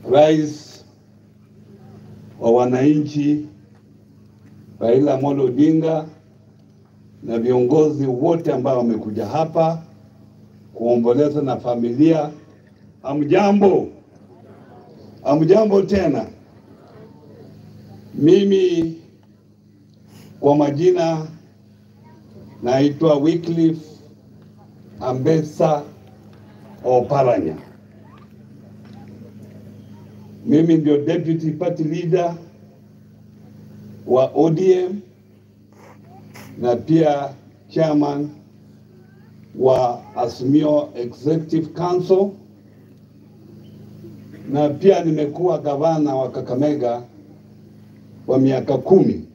rais wa wananchi Raila Amolo Odinga na viongozi wote ambao wamekuja hapa kuomboleza na familia. Amjambo, amjambo tena. Mimi kwa majina naitwa Wycliffe Ambesa Oparanya. Mimi ndio deputy party leader wa ODM na pia chairman wa Azimio Executive Council na pia nimekuwa gavana wa Kakamega kwa miaka kumi.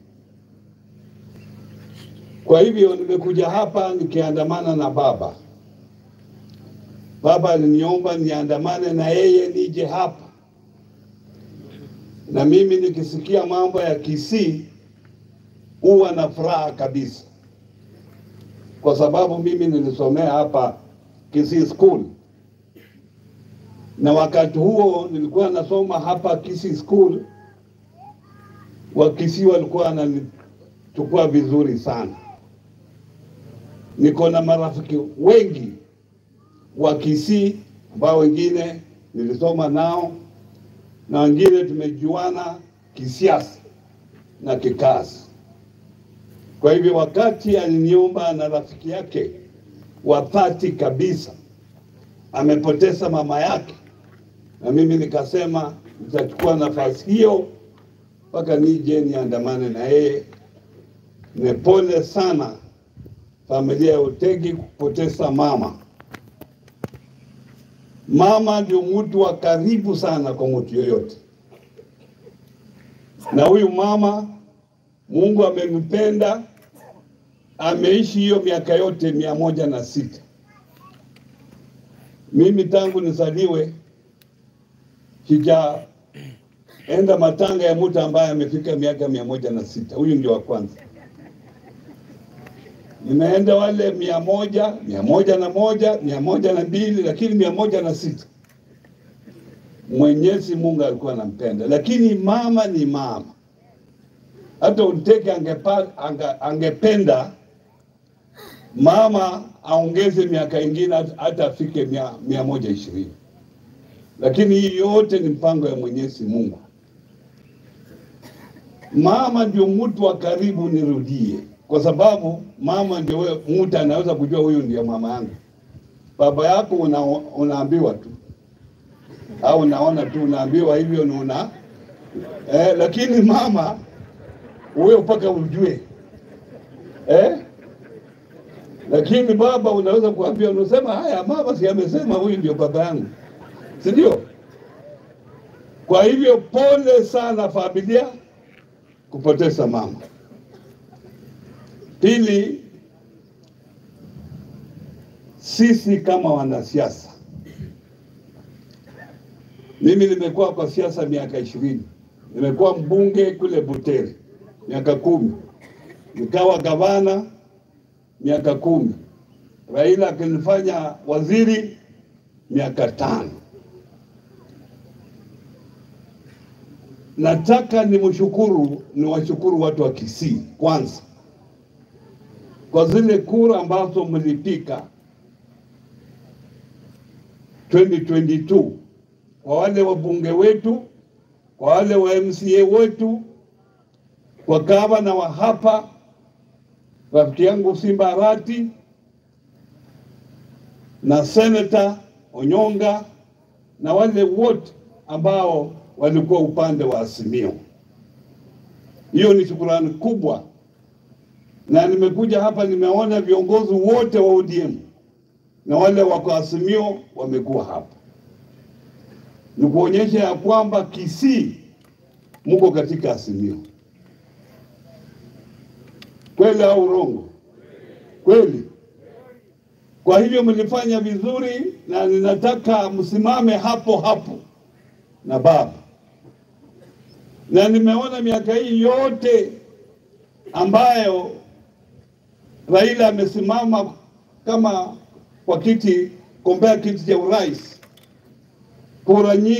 Kwa hivyo nimekuja hapa nikiandamana na baba. Baba aliniomba niandamane na yeye nije hapa, na mimi nikisikia mambo ya Kisii huwa na furaha kabisa, kwa sababu mimi nilisomea hapa Kisii School, na wakati huo nilikuwa nasoma hapa Kisii School, Wakisii walikuwa wananichukua vizuri sana. Niko na marafiki wengi wa Kisii ambao wengine nilisoma nao na wengine tumejuana kisiasa na kikazi. Kwa hivyo wakati aliniomba na rafiki yake wa dhati kabisa amepoteza mama yake, na mimi nikasema nitachukua nafasi hiyo mpaka nije niandamane na yeye. Ni pole sana familia ya Otegi kupoteza mama. Mama ndio mtu wa karibu sana kwa mtu yoyote, na huyu mama Mungu amempenda, ameishi hiyo miaka yote mia moja na sita. Mimi tangu nizaliwe sijaenda matanga ya mtu ambaye amefika miaka mia moja na sita. Huyu ndio wa kwanza. Nimeenda wale mia moja, mia moja na moja, mia moja na mbili, lakini mia moja na sita Mwenyezi Mungu alikuwa anampenda, lakini mama ni mama. Hata Uteke angepa, ange, angependa mama aongeze miaka ingine hata afike mia, mia moja ishirini, lakini hii yote ni mpango ya Mwenyezi Mungu. Mama ndio mtu wa karibu, nirudie, kwa sababu mama ndio mtu anaweza kujua huyu ndio mama yangu. Baba yako una, unaambiwa tu au unaona tu, unaambiwa hivyo ni una eh, lakini mama huyo mpaka ujue eh? Lakini baba unaweza kuambia, unasema haya, mama si amesema huyu ndio baba yangu, si ndio? Kwa hivyo pole sana familia kupoteza mama. Pili, sisi kama wanasiasa, mimi nimekuwa kwa siasa miaka ishirini, nimekuwa mbunge kule Butere miaka kumi, nikawa gavana miaka kumi, Raila akinifanya waziri miaka tano. Nataka nimshukuru, niwashukuru watu wa Kisii kwanza kwa zile kura ambazo mlipika 2022 kwa wale wabunge wetu, kwa wale wa MCA wetu, kwa gavana wa hapa rafiki yangu Simba Arati na seneta Onyonga na wale wote ambao walikuwa upande wa Azimio. Hiyo ni shukrani kubwa, na nimekuja hapa nimeona viongozi wote wa ODM na wale wako Azimio wamekuwa hapa, ni kuonyesha ya kwamba Kisii muko katika Azimio. Kweli au urongo? Kweli. Kwa hivyo mlifanya vizuri, na ninataka msimame hapo hapo na baba, na nimeona miaka hii yote ambayo Raila amesimama kama kwa kiti, kombea kiti cha urais, kura nyingi